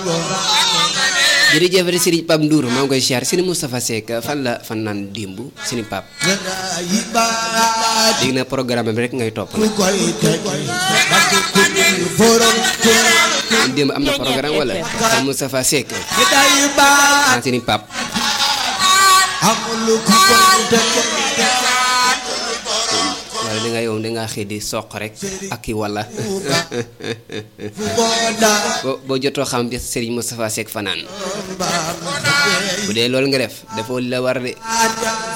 jërëjëf di Serigne Pape Ndour maa ngi koy siyaar Serigne Moustapha Seck fan la fan naan démb Serigne Pape dégg na programme bi rek ngay topp nag démb am na programme wala Serigne Moustapha Seck ah Serigne Pape wala da nga yow da nga xëy di soq rek ak i wala boo boo jotoo xam bi Serigne Moustapha Seck fanaan bu dee loolu nga def dafa li la war de